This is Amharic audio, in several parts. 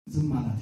ዝም አላት።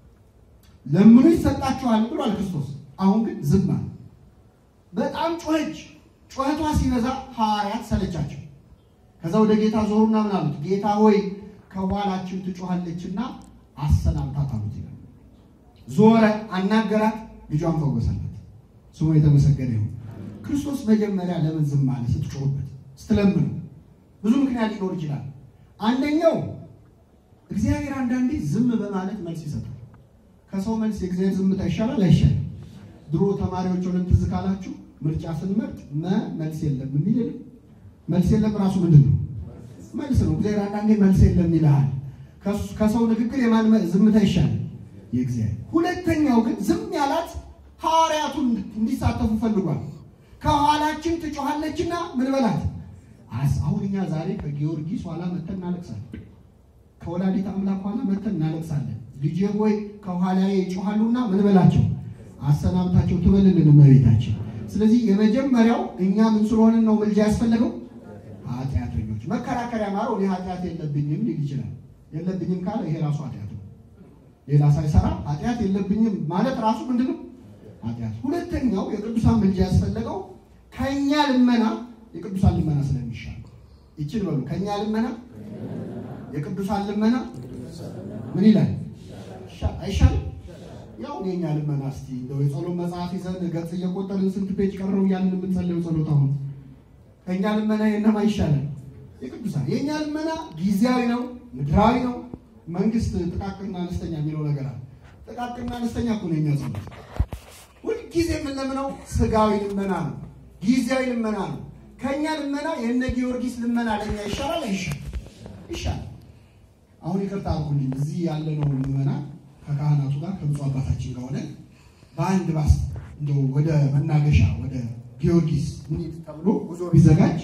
ለምኑ ይሰጣችኋል ብሏል ክርስቶስ። አሁን ግን ዝም አለ። በጣም ጮኸች። ጩኸቷ ሲበዛ ሐዋርያት ሰለቻቸው። ከዛ ወደ ጌታ ዞሩና ምን አሉት? ጌታ ሆይ ከኋላችን ትጮኻለችና አሰናብታት አሉት ይላል። ዞረ፣ አናገራት፣ ልጇን ፈወሰላት። ስሙ የተመሰገነ ይሁን። ክርስቶስ መጀመሪያ ለምን ዝም አለ? ስትጮህበት፣ ስትለምኑ ብዙ ምክንያት ሊኖር ይችላል። አንደኛው እግዚአብሔር አንዳንዴ ዝም በማለት መልስ ይሰጣል። ከሰው መልስ የእግዚአብሔር ዝምታ ይሻላል አይሻልም? ድሮ ተማሪዎች ሆነን ትዝ ካላችሁ ምርጫ ስንመርጥ መ መልስ የለም የሚል የለም። መልስ የለም ራሱ ምንድን ነው? መልስ ነው። እግዚአብሔር አንዳንዴ መልስ የለም ይልሃል። ከሰው ንግግር የማን ዝምታ ይሻላል? የእግዚአብሔር። ሁለተኛው ግን ዝም ያላት ሐዋርያቱን እንዲሳተፉ ፈልጓል። ከኋላችን ትጮኻለችና ምን በላት አሁን እኛ ዛሬ ከጊዮርጊስ ኋላ መተን እናለቅሳለን። ከወላዲት አምላክ ኋላ መተን እናለቅሳለን። ልጄ ሆይ ከኋላዬ ይጮኻሉና ምን በላቸው አሰናብታቸው ትበልልን እመቤታችን። ስለዚህ የመጀመሪያው እኛ ምን ስለሆንን ነው ምልጃ ያስፈለገው? ኃጢአተኞች። መከራከሪያ ማረው እኔ ኃጢአት የለብኝም ሊል ይችላል። የለብኝም ካለ ይሄ ራሱ ኃጢአት ነው። ሌላ ሳይሰራ ኃጢአት የለብኝም ማለት ራሱ ምንድን ነው? ኃጢአት። ሁለተኛው የቅዱሳን ምልጃ ያስፈለገው ከእኛ ልመና የቅዱሳን ልመና ስለሚሻል ይችን በሉ ከእኛ ልመና የቅዱሳን ልመና ምን ይላል? አይሻልም? ያው የእኛ ልመና እስቲ እንደው የጸሎት መጽሐፍ ይዘን ገጽ እየቆጠርን ስንት ፔጅ ቀረው እያልን የምንጸልየው ጸሎት አሁን ከእኛ ልመና የእነማ ይሻላል? የቅዱሳን። የእኛ ልመና ጊዜያዊ ነው፣ ምድራዊ ነው። መንግስት ጥቃቅንና አነስተኛ የሚለው ነገር አለ። ጥቃቅንና አነስተኛ እኮ ነው የእኛ ጸሎት። ሁልጊዜ የምንለምነው ስጋዊ ልመና ነው፣ ጊዜያዊ ልመና ነው። ከእኛ ልመና የእነ ጊዮርጊስ ልመና ለእኛ ይሻላል አይሻል? ይሻላል። አሁን ይቅርታ አድርጉልኝ፣ እዚህ ያለነው ልመና ከካህናቱ ጋር ከብፁዕ አባታችን ጋር ሆነን በአንድ ባስ እንደው ወደ መናገሻ ወደ ጊዮርጊስ ምኒት ተብሎ ጉዞ ቢዘጋጅ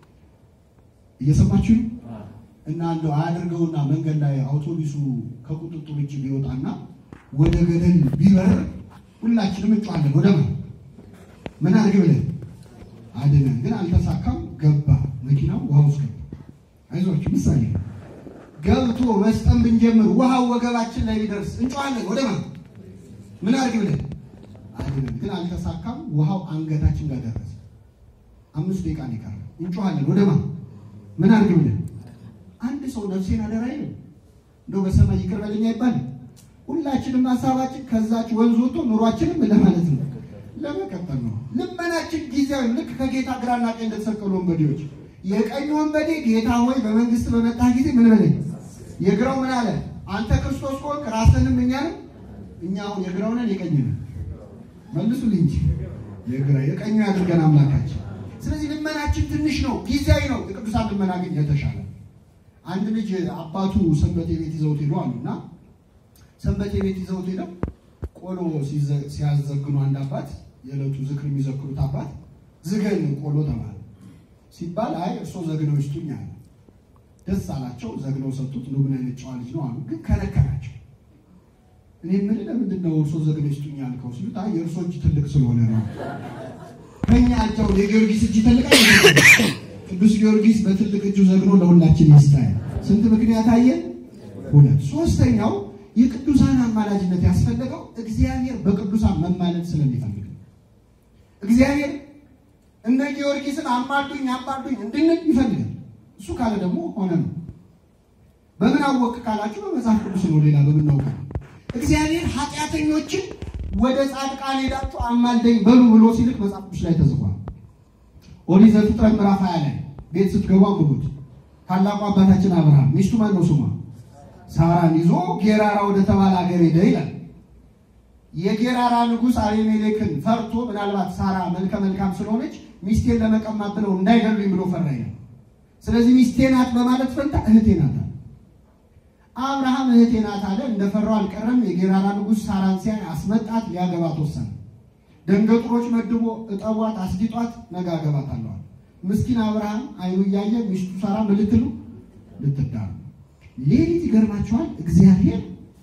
እየሰማችሁ እና እንደው አያደርገውና መንገድ ላይ አውቶቡሱ ከቁጥጥር ውጭ ቢወጣና ወደ ገደል ቢበር ሁላችንም እንጫዋለን። ወደ ማ ምን አድርግ ብለን አድነን፣ ግን አልተሳካም። ገባ መኪናው ውሃ ውስጥ ገባ። አይዟችሁ ምሳሌ ገብቶ መስጠም ብንጀምር ውሃው ወገባችን ላይ ቢደርስ እንጫዋለን። ወደ ማ ምን አድርግ ብለን አድነን፣ ግን አልተሳካም። ውሃው አንገታችን ጋር ደረሰ። አምስት ደቂቃ ነው የቀረው። እንጫዋለን። ወደ ማ ምን አድርግ ብለን አንድ ሰው ነፍሴን አደራ ይለው እንደው በሰማይ ይቅር በለኝ አይባልም። ሁላችንም ሀሳባችን ከዛች ወንዝ ወጥቶ ኑሯችንም ለማለት ነው ለመቀጠል ነው። ልመናችን ጊዜያዊ ልክ ከጌታ ግራና ቀኝ እንደተሰቀሉ ወንበዴዎች የቀኝ ወንበዴ ጌታ ሆይ በመንግስት በመጣ ጊዜ ምን በለኝ፣ የግራው ምን አለ አንተ ክርስቶስ ከሆንክ ራስህንም እኛንም እኛ አሁን የግራው ነን የቀኝ ነን? መልሱልኝ እንጂ የግራ የቀኙ ያድርገን አምላካችን። ስለዚህ ልመናችን ትንሽ ነው፣ ጊዜያዊ ነው። የቅዱሳን ልመና ግን የተሻለ አንድ ልጅ አባቱ ሰንበቴ ቤት ይዘውት ሄዱ አሉና ሰንበቴ ቤት ይዘውት ሄደው ቆሎ ሲያዘግኑ አንድ አባት የዕለቱ ዝክር የሚዘክሩት አባት ዝገን ቆሎ ተባለ ሲባል አይ እርሶ ዘግነው ይስጡኝ አለ። ደስ አላቸው። ዘግነው ሰጡት። ነው ምን አይነት ጨዋ ልጅ ነው አሉ። ግን ከነከራቸው። እኔ ምን ለምንድን ነው እርሶ ዘግነው ይስጡኝ አልከው ሲሉት አይ የእርሶ እጅ ትልቅ ስለሆነ ነው። ከኛ እጃው የጊዮርጊስ እጅ ትልቅ ቅዱስ ጊዮርጊስ በትልቅ እጁ ዘግኖ ለሁላችን ይስጣል። ስንት ምክንያት አየን? ሁለት። ሶስተኛው የቅዱሳን አማላጅነት ያስፈለገው እግዚአብሔር በቅዱሳን መማለድ ስለሚፈልግ ነው። እግዚአብሔር እነ ጊዮርጊስን አማልዱኝ አማልዱኝ እንድንል ይፈልጋል። እሱ ካለ ደግሞ ሆነ ነው። በምን አወቅ ካላችሁ በመጽሐፍ ቅዱስ ነው። ሌላ በምን ነው? እግዚአብሔር ኃጢአተኞችን ወደ ጻድቃን ሄዳችሁ አማልደኝ በሉ ብሎ ሲልክ መጽሐፍ ቅዱስ ላይ ተጽፏል። ኦሪት ዘፍጥረት ምዕራፍ ሃያ ላይ ቤት ስትገቡ አንብቡት። ታላቁ አባታችን አብርሃም ሚስቱ ማን ነው ስሟ? ሳራን ይዞ ጌራራ ወደ ተባለ ሀገር ሄደ ይላል። የጌራራ ንጉሥ አቤሜሌክን ፈርቶ ምናልባት ሳራ መልከ መልካም ስለሆነች ሚስቴን ለመቀማት ብለው እንዳይገሉኝ ብሎ ፈራ ይላል። ስለዚህ ሚስቴ ናት በማለት ፈንታ እህቴ ናት አለ። አብርሃም እህቴ ናት አለ። እንደፈራው አልቀረም። የጌራራ ንጉሥ ሳራን ሲያይ አስመጣት፣ ሊያገባት ወሰነ። ደንገጥሮች መድቦ እጠቧት፣ አስጊጧት፣ ነገ አገባታለሁ። ምስኪን አብርሃም አይኑ እያየ ሚስቱ ሳራ ምን ልትሉ ልትዳሩ። ሌሊት ይገርማችኋል፣ እግዚአብሔር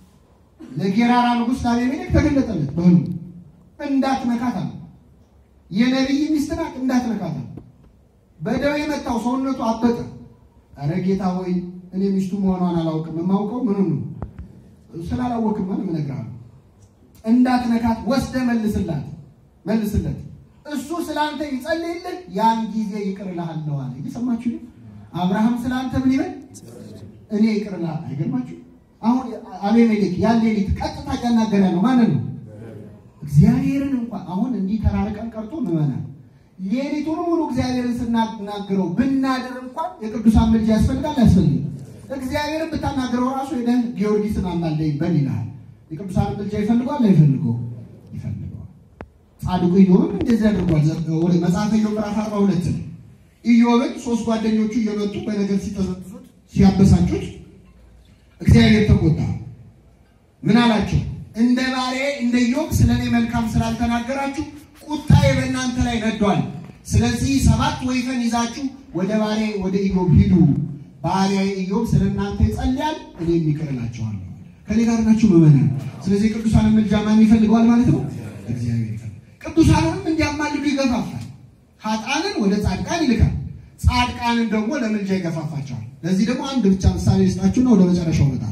ለጌራራ ንጉሥ ለአቤሜሌክ ተገለጠለት በህልሙ። እንዳትነካት አለ። የነቢይ ሚስት ናት፣ እንዳትነካት አለ። በደዌ የመታው ሰውነቱ አበጠ። ኧረ ጌታ ሆይ እኔ ሚስቱ መሆኗን አላውቅም፣ የማውቀው ምኑ ነው ስላላወቅማ ነው የምነግርሃለሁ። እንዳትነካት ወስደህ መልስላት መልስለት። እሱ ስላንተ ይጸልይልህ፣ ያን ጊዜ ይቅር እልሃለሁ አለ። እየሰማችሁ ነው? አብርሃም ስላንተ ምን ይበል? እኔ ይቅር እልሃለሁ። አይገርማችሁ? አሁን አቤሜሌክ ያን ሌሊት ቀጥታ እያናገረ ነው ማንን ነው? እግዚአብሔርን እንኳን አሁን እንዲህ ተራርቀን ቀርቶ ምመናል ሌሊቱን ሙሉ እግዚአብሔርን ስናናግረው ብናድር እንኳን የቅዱሳን ምልጃ ያስፈልጋል አያስፈልግም? እግዚአብሔርን ብታናግረው ራሱ ሄደህ ጊዮርጊስን አማልደኝ በል ይልሃል። የቅዱሳን ምልጃ ይፈልገዋል አይፈልገው? ይፈልገዋል። ጻድቁ ኢዮብም እንደዚህ አድርጓል። ወደ መጽሐፈ ኢዮብ ምዕራፍ አርባ ሁለት ነው። ኢዮብን ሶስት ጓደኞቹ እየመጡ በነገር ሲጠዘጥዙት ሲያበሳጩት እግዚአብሔር ተቆጣ። ምን አላቸው? እንደ ባሪያዬ እንደ ኢዮብ ስለ እኔ መልካም ስላልተናገራችሁ ቁጣዬ በእናንተ ላይ ነዷል። ስለዚህ ሰባት ወይፈን ይዛችሁ ወደ ባሪያዬ ወደ ኢዮብ ሂዱ። ባሪያዬ ኢዮብ ስለ እናንተ ይጸልያል፣ እኔም ይቅር እላችኋለሁ። ከኔ ጋር ናችሁ ምዕመናን? ስለዚህ ቅዱሳንን ምልጃ ማን ይፈልገዋል ማለት ነው? እግዚአብሔር ይፈልጋል። ቅዱሳንንም እንዲያማልዱ ይገፋፋል። ኃጥአንን ወደ ጻድቃን ይልካል፣ ጻድቃንን ደግሞ ለምልጃ ይገፋፋቸዋል። ለዚህ ደግሞ አንድ ብቻ ምሳሌ ልስጣችሁና ወደ መጨረሻው እመጣለሁ።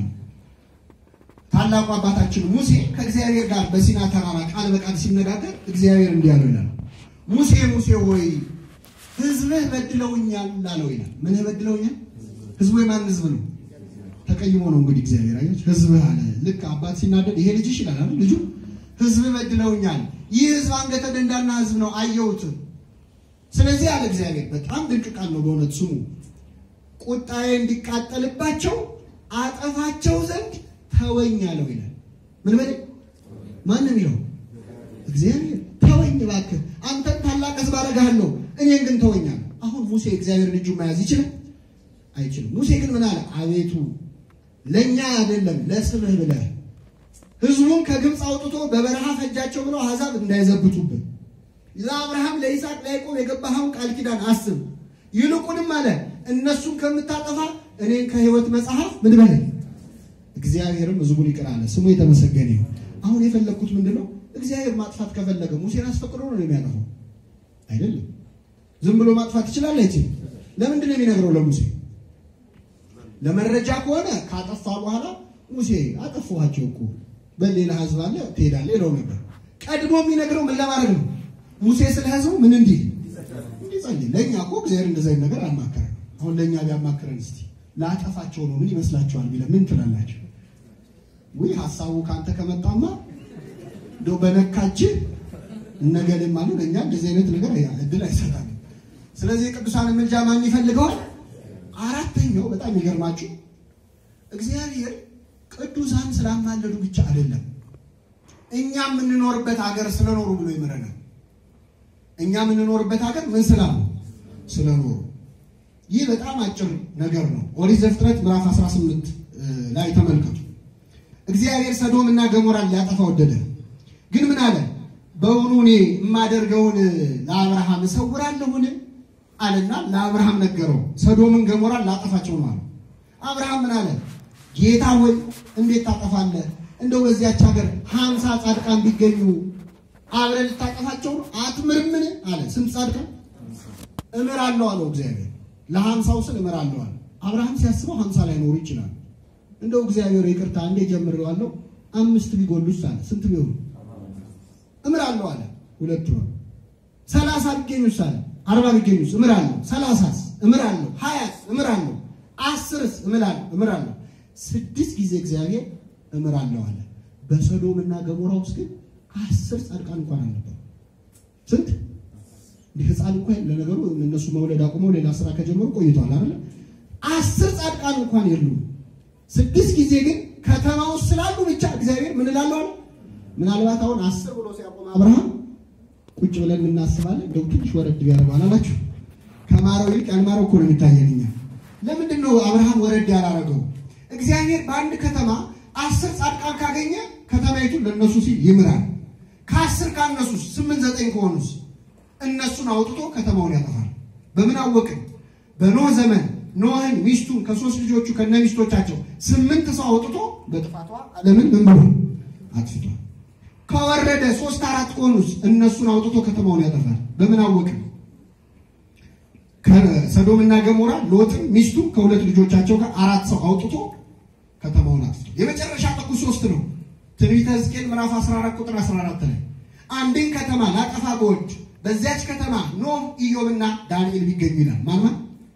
ታላቁ አባታችን ሙሴ ከእግዚአብሔር ጋር በሲና ተራራ ቃል በቃል ሲነጋገር እግዚአብሔር እንዲህ አለው ይላል። ሙሴ ሙሴ ሆይ ሕዝብህ በድለውኛል አለው ይላል። ምንህ በድለውኛል? ሕዝቡ የማን ሕዝብ ነው? ተቀይሞ ነው እንግዲህ እግዚአብሔር አየች። ሕዝብህ አለ። ልክ አባት ሲናደድ ይሄ ልጅሽ ይላል አይደል? ልጁ ሕዝብህ በድለውኛል። ይህ ሕዝብ አንገተ ደንዳና ሕዝብ ነው፣ አየሁት። ስለዚህ አለ እግዚአብሔር፣ በጣም ድንቅ ቃል ነው በእውነት ስሙ። ቁጣዬ እንዲቃጠልባቸው አጠፋቸው ዘንድ ተወኝ አለው ይላል። ምን በል ማንም ይለው እግዚአብሔር ተወኝ እባክህ፣ አንተን ታላቅ ሕዝብ አደርግሃለሁ፣ እኔን ግን ተወኛል። አሁን ሙሴ እግዚአብሔርን እጁ መያዝ ይችላል አይችልም? ሙሴ ግን ምን አለ? አቤቱ ለእኛ አይደለም ለስምህ ብለህ ሕዝቡን ከግብፅ አውጥቶ በበረሃ ፈጃቸው ብለው አሕዛብ እንዳይዘብቱብን ለአብርሃም ለይስሐቅ ለያዕቆብ የገባኸውን ቃል ኪዳን አስብ። ይልቁንም አለ እነሱን ከምታጠፋ እኔን ከሕይወት መጽሐፍ ምን በለኝ እግዚአብሔርም ሕዝቡን ይቅር አለ። ስሙ የተመሰገነ ይሁን። አሁን የፈለግኩት ምንድን ነው? እግዚአብሔር ማጥፋት ከፈለገ ሙሴን አስፈቅዶ ነው የሚያጠፋው? አይደለም። ዝም ብሎ ማጥፋት ይችላል አይችልም? ለምንድን ነው የሚነግረው ለሙሴ? ለመረጃ ከሆነ ካጠፋ በኋላ ሙሴ አጠፋኋቸው እኮ በሌላ ሕዝብ አለ ትሄዳለህ ይለው ነበር። ቀድሞ የሚነግረው ምን ለማድረግ ነው? ሙሴ ስለ ሕዝቡ ምን እንዲህ እንዲጸልይ። ለእኛ እኮ እግዚአብሔር እንደዚህ አይነት ነገር አልማከረን። አሁን ለእኛ ቢያማክረን እስቲ ላጠፋቸው ነው ምን ይመስላችኋል? ቢለን ምን ትላላችሁ? ውይ ሀሳቡ ከአንተ ከመጣማ እንደው በነካችን እነገሌም አሉ ለእኛ እንደዚህ አይነት ነገር እድል አይሰጣል። ስለዚህ ቅዱሳን ምልጃ ማን ይፈልገዋል? አራተኛው በጣም ይገርማችሁ እግዚአብሔር ቅዱሳን ስላማለዱ ብቻ አይደለም እኛ የምንኖርበት ሀገር ስለኖሩ ብሎ ይምረናል። እኛ የምንኖርበት ሀገር ምን ስላሉ ስለኖሩ ይህ በጣም አጭር ነገር ነው። ኦሪት ዘፍጥረት ምዕራፍ 18 ላይ ተመልከቱ። እግዚአብሔር ሰዶም እና ገሞራን ሊያጠፋ ወደደ። ግን ምን አለ? በውኑ እኔ የማደርገውን ለአብርሃም እሰውራለሁን አለና ለአብርሃም ነገረው። ሰዶምን ገሞራን ላጠፋቸው ነው አለ። አብርሃም ምን አለ? ጌታ ሆይ እንዴት ታጠፋለህ? እንደው በዚያች ሀገር ሀምሳ ጻድቃን ቢገኙ አብረን ልታጠፋቸው ነው? አትምርምን አለ። ስንት ጻድቃን እምራለሁ አለው እግዚአብሔር ለሀምሳው ስል እምራለሁ አለ። አብርሃም ሲያስበው ሀምሳ ላይ ኖሩ ይችላል። እንደው እግዚአብሔር ይቅርታ እንዴ ጀምሬዋለሁ አምስት ቢጎሉስ አለ። ስንት ቢሆኑ እምራለሁ አለ። ሁለት ሆነ። ሰላሳ ቢገኙስ አለ። አርባ ቢገኙስ እምራለሁ። ሰላሳስ እምራለሁ። ሀያስ እምራለሁ። አስርስ እምላለሁ እምራለሁ። ስድስት ጊዜ እግዚአብሔር እምራለሁ አለ። በሰዶም እና ገሞራ ውስጥ ግን አስር ጻድቃን እንኳን አልነበሩ። ስንት ህፃን እንኳን ለነገሩ እነሱ መውለድ አቁመው ሌላ ስራ ከጀመሩ ቆይተዋል አይደለ? አስር ጻድቃን እንኳን የሉም። ስድስት ጊዜ ግን ከተማ ውስጥ ስላሉ ብቻ እግዚአብሔር ምን እላለሁ አለ። ምናልባት አሁን አስር ብሎ ሲያቆም አብርሃም ቁጭ ብለን እናስባለን። እንደው ትንሽ ወረድ ቢያደርገው አላላችሁ? ከማረው ይልቅ ያልማረው እኮ ነው የሚታየን እኛ። ለምንድን ነው አብርሃም ወረድ ያላረገው? እግዚአብሔር በአንድ ከተማ አስር ጻድቃን ካገኘ ከተማይቱን ለእነሱ ሲል ይምራል። ከአስር ካነሱስ ስምንት ዘጠኝ ከሆኑስ እነሱን አውጥቶ ከተማውን ያጠፋል። በምን አወቅን? በኖህ ዘመን ኖህን ሚስቱን ከሶስት ልጆቹ ከነ ሚስቶቻቸው ስምንት ሰው አውጥቶ በጥፋቷ ዓለምን ምን ብሎ አጥፍቷል። ከወረደ ሶስት አራት ከሆኑስ እነሱን አውጥቶ ከተማውን ያጠፋል። በምን አወቅን? ከሰዶምና ገሞራ ሎጥን ሚስቱ ከሁለት ልጆቻቸው ጋር አራት ሰው አውጥቶ ከተማውን አጥፍቶ የመጨረሻ ጥጉ ሶስት ነው። ትንቢተ ሕዝቅኤል ምዕራፍ 14 ቁጥር 14 ላይ አንድን ከተማ ላጠፋ በወድ በዚያች ከተማ ኖህ፣ ኢዮብና ዳንኤል ቢገኙ ይላል። ማን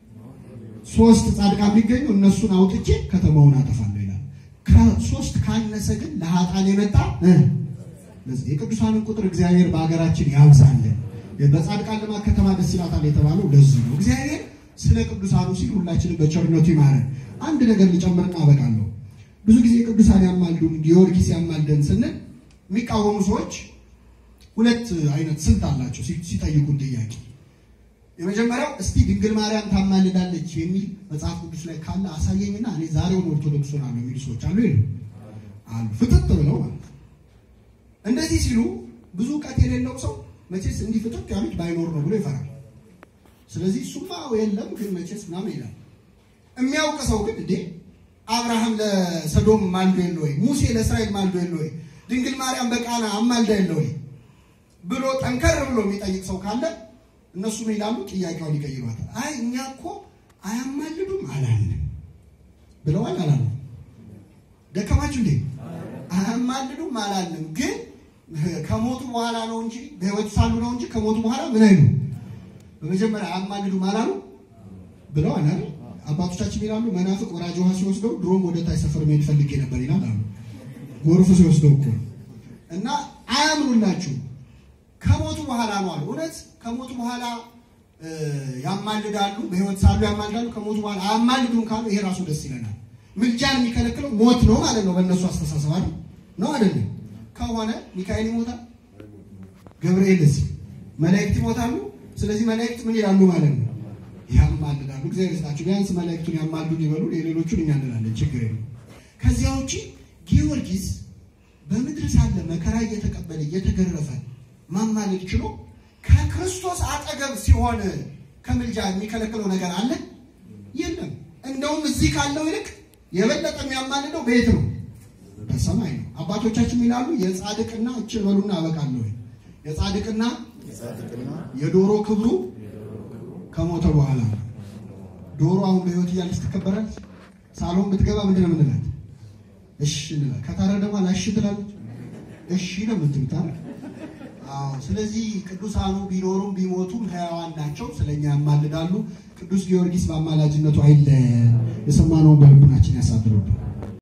ሶስት ጻድቃን ቢገኙ እነሱን አውጥቼ ከተማውን አጠፋለሁ ይላል። ከሶስት ካነሰ ግን ለሀጣን የመጣ ለዚህ የቅዱሳንን ቁጥር እግዚአብሔር በሀገራችን ያብዛልን። በጻድቃን ልማት ከተማ ደስ ይላታል የተባለው ለዚህ ነው። እግዚአብሔር ስለ ቅዱሳኑ ሲል ሁላችንም በቸርነቱ ይማረን። አንድ ነገር ሊጨምርና አበቃለሁ። ብዙ ጊዜ ቅዱሳን ያማልዱን ጊዮርጊስ ያማልደን ስንል የሚቃወሙ ሰዎች ሁለት አይነት ስልት አላቸው ሲጠይቁን ጥያቄ። የመጀመሪያው እስቲ ድንግል ማርያም ታማልዳለች የሚል መጽሐፍ ቅዱስ ላይ ካለ አሳየኝና እኔ ዛሬውን ኦርቶዶክስ ሆናለሁ የሚሉ ሰዎች አሉ ይሉ አሉ፣ ፍጥጥ ብለው ማለት ነው። እንደዚህ ሲሉ ብዙ እውቀት የሌለው ሰው መቼስ እንዲህ ፍጥጥ ያሉት ባይኖር ነው ብሎ ይፈራል። ስለዚህ እሱማ የለም ግን መቼስ ምናምን ይላል። የሚያውቅ ሰው ግን እንዴ አብርሃም ለሰዶም ማልዶ የለ ወይ? ሙሴ ለእስራኤል ማልዶ የለ ወይ? ድንግል ማርያም በቃና አማልዳ የለ ወይ ብሎ ጠንከር ብሎ የሚጠይቅ ሰው ካለ እነሱ ምን ይላሉ? ጥያቄውን ይቀይሯታል። አይ እኛ እኮ አያማልዱም አላልንም ብለዋል። አላሉ ደከማችሁ እንዴ? አያማልዱም አላልንም፣ ግን ከሞቱ በኋላ ነው እንጂ በሕይወት ሳሉ ነው እንጂ ከሞቱ በኋላ ምን አይሉ በመጀመሪያ አያማልዱም አላሉ ብለዋል አይደል? አባቶቻችን ይላሉ መናፍቅ ወራጅ ውሃ ሲወስደው ድሮም ወደ ታች ሰፈር መሄድ ፈልጌ ነበር ይላል አሉ። ጎርፍ ሲወስደው እኮ እና አያምኑላችሁ ከሞቱ በኋላ ነው አሉ። እውነት ከሞቱ በኋላ ያማልዳሉ፣ በሕይወት ሳሉ ያማልዳሉ። ከሞቱ በኋላ አያማልዱም ካሉ ይሄ ራሱ ደስ ይለናል። ምልጃን የሚከለክለው ሞት ነው ማለት ነው በእነሱ አስተሳሰብ አይደል? ነው አይደለም? ከሆነ ሚካኤል ይሞታል፣ ገብርኤልስ፣ መላእክት ይሞታሉ። ስለዚህ መላእክት ምን ይላሉ ማለት ነው? ያማልዳሉ። እግዚአብሔር ይስጣችሁ። ቢያንስ መላእክቱን ያማልዱን ይበሉ፣ የሌሎቹን እኛ እንላለን። ችግር የለም። ከዚያ ውጪ ጊዮርጊስ በምድር ሳለ መከራ እየተቀበለ እየተገረፈ ማማለድ ችሎ ከክርስቶስ አጠገብ ሲሆን ከምልጃ የሚከለክለው ነገር አለ የለም። እንደውም እዚህ ካለው ይልቅ የበለጠ የሚያማልደው ቤት ነው፣ በሰማይ ነው። አባቶቻችን ይላሉ የጻድቅና እችን በሉና አበቃለሁ። የጻድቅና የዶሮ ክብሩ ከሞተ በኋላ ነው። ዶሮ አሁን በሕይወት እያለች ትከበራለች። ሳሎን ብትገባ ምንድን ነው የምንላት? እሺ እንላለን። ከታረደ በኋላ እሺ ትላለች። እሺ ነው የምትሉት አይደል? አዎ። ስለዚህ ቅዱሳኑ ቢኖሩም ቢሞቱም ሕያዋን ናቸው፣ ስለኛ ያማልዳሉ። ቅዱስ ጊዮርጊስ በአማላጅነቱ አይለየን። የሰማነውን በልቡናችን ያሳድርብን።